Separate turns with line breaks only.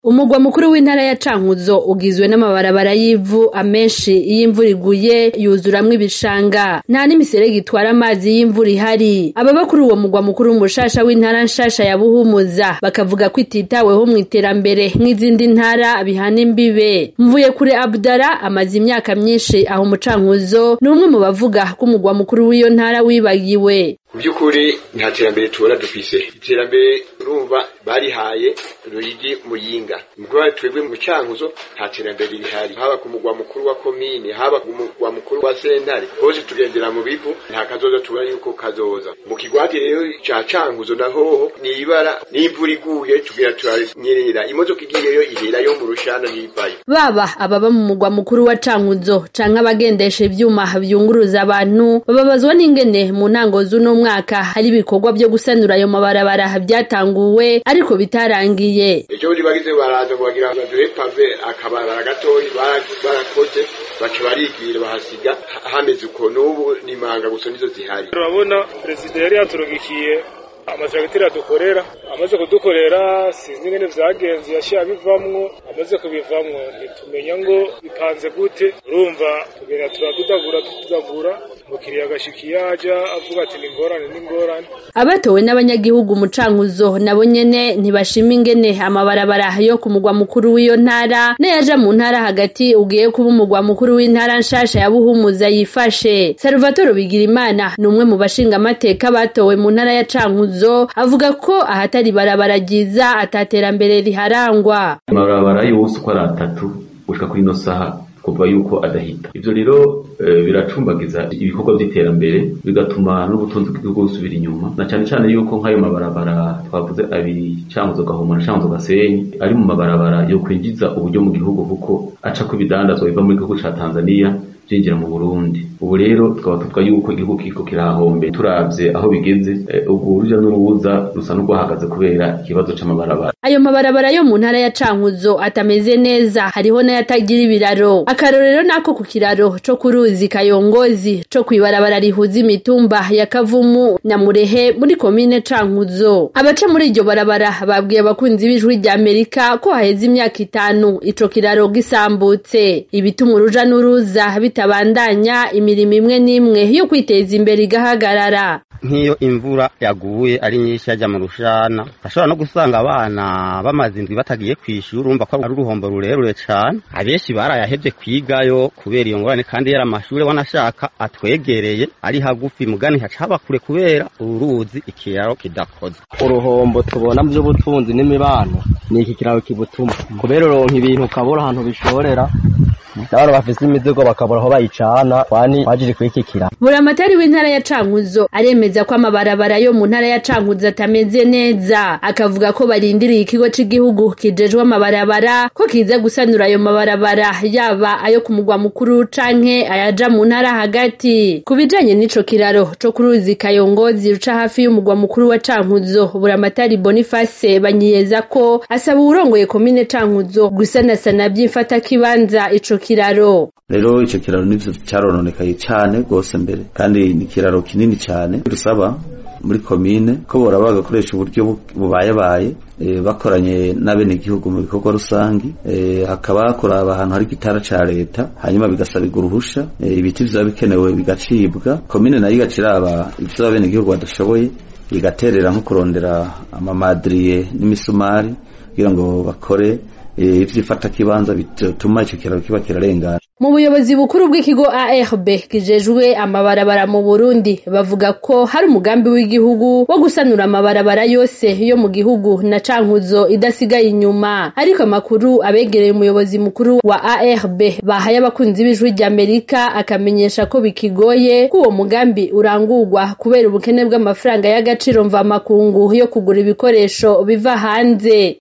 Umugwa mukuru w'intara ya Cankuzo ugizwe n'amabarabara y'ivu amenshi iyo imvura iguye yuzuramwo ibishanga nta n'imiserege itwara amazi y'imvura ihari ababa kuri uwo mugwa mukuru mushasha w'intara nshasha ya Buhumuza bakavuga ko ititaweho mw'iterambere nk'izindi ntara bihana imbibe Mvuyekure Abdallah amaze imyaka myinshi aho mu Cankuzo ni umwe mu bavuga ko umugwa mukuru w'iyo ntara wibagiwe
mu by'ukuri nta terambere tubona dufise iterambere urumva barihaye ruyigi muyinga mugabo twebwe mu cankuzo nta terambere rihari haba ku mugwa mukuru wa komine haba ku mugwa mukuru wa sentare hose tugendera mu bivu nta kazoza tubona yuko kazoza mu kigwati rero ca cankuzo nahoho ni ibara n'imvura iguye tugira turanyerera imodoka igiyeyo iherayo mu rushana ntivayo
baba ababa mu mugwa mukuru wa Cankuzo canke abagendesha ivyuma vyunguruza abantu bababazwa n'ingene mu ntango z'uno mwaka hari ibikorwa vyo gusanura ayo mabarabara vyatanguwe ariko bitarangiye
ejo bundi bagize baraza ngo bagira baduhe pave akabarabara gatoyi barakoze baca barigira bahasiga hameze uko n'ubu n'imanga gusa nizo zihari
urabona perezida yari yaturugikiye amatragiteri adukorera amaze kudukorera sinzi ingene vyagenze yaciye abivamwo amaze kubivamwo ntitumenya ngo bipanze gute urumva tugenda turadudagura tudagura umukiriya agashikiye aja avuga ati ni ingorane ni ingorane
abatowe n'abanyagihugu mu Cankuzo nabo nyene ntibashima ingene amabarabara yo ku mugwa mukuru w'iyo ntara n'ayaja mu ntara hagati ugiye kuba umugwa mukuru w'intara nshasha ya Buhumuza yifashe Salvatore Bigirimana ni umwe mu bashinga amateka batowe mu ntara ya Cankuzo avuga ko ahatari barabara ryiza ataterambere riharangwa
amabarabara yose uko ari atatu gushika kuri ino saha kuva yuko adahita ivyo rero e, biracumbagiza ibikorwa vy'iterambere bigatuma n'ubutunzi bw'igihugu busubira inyuma na cane cane yuko nk'ayo mabarabara twavuze abiri Cankuzo Gahoma na Cankuzo Gasenyi ari mu mabarabara yo kwinjiza uburyo mu gihugu kuko aca ko ibidandazwa biva mu gihugu ca Tanzania vyinjira mu Burundi ubu rero tukaba tuvuga yuko igihugu kiriko kirahombe turavye aho bigeze ubwo uruja n'uruza rusa n'urwahagaze kubera ikibazo c'amabarabara
ayo mabarabara yo mu ntara ya Cankuzo atameze neza hariho n'ayatagira ibiraro akarorero nako ku kiraro co ku ruzi Kayongozi co kw'ibarabara rihuza imitumba ya Kavumu na Murehe muri komine Cankuzo abaca muri iryo barabara babwiye abakunzi b'ijwi rya Amerika ko haheze imyaka itanu ico kiraro gisambutse ibituma uruja n'uruza bitabandanya imirimo imwe n'imwe yo kwiteza imbere igahagarara
nk'iyo imvura yaguye ari nyinshi yajya mu rushana ashobora no gusanga abana bamaze indwi batagiye kw'ishuri urumva ko ari uruhombo rurerure cane abenshi barayahevye kwigayo kubera iyo ngorane kandi yari amashuri wanashaka atwegereye ari hagufi mugani hacaba kure kubera uruzi ikiraro kidakoze
uruhombo tubona mu by'ubutunzi n'imibano ni iki kiraro kibutuma kubera uronka ibintu ukabura ahantu bishorera n'abantu bafise imizigo bakabura aho bayicana kwani wajije kwikikira
buramatari w'intara ya Cankuzo aremeza ko amabarabara yo mu ntara ya Cankuzo atameze neza akavuga ko barindiriye ikigo c'igihugu kijejwe amabarabara ko kiza gusanura ayo mabarabara yaba ayo ku mugwa mukuru canke ayaja mu ntara hagati ku bijanye n'ico kiraro co ku ruzi Kayongozi ruca hafi y'umugwa mukuru wa Cankuzo buramatari Boniface banyiyeza ko asaba uwurongoye komine Cankuzo gusanasana vy'imfata kibanza ico kiraro
rero ico kiraro nivyo carononekaye cane gose mbere kandi ni kiraro kinini cane dusaba muri komine ko bora bagakoresha uburyo bubayabaye e, bakoranye n'abenegihugu mu bikorwa rusangi e, hakaba kuraba ahantu hari gitara ca leta hanyuma bigasabirwa uruhusha e, ibiti vyoba bikenewe bigacibwa komine nayo igaciraba ivyo abenegihugu badashoboye igaterera nko kurondera amamadriye n'imisumari kugira ngo bakore ivyifata kibanza bituma ico kiraro kiba kirarengana
mu buyobozi bukuru bw'ikigo ARB kijejwe amabarabara mu Burundi bavuga ko hari umugambi w'igihugu wo gusanura amabarabara yose yo mu gihugu na Cankuzo idasigaye inyuma ariko amakuru abegereye umuyobozi mukuru wa ARB bahaye abakunzi b'ijwi rya Amerika akamenyesha ko bikigoye ko uwo mugambi urangurwa kubera ubukene bw'amafaranga y'agaciro mva makungu yo kugura ibikoresho biva hanze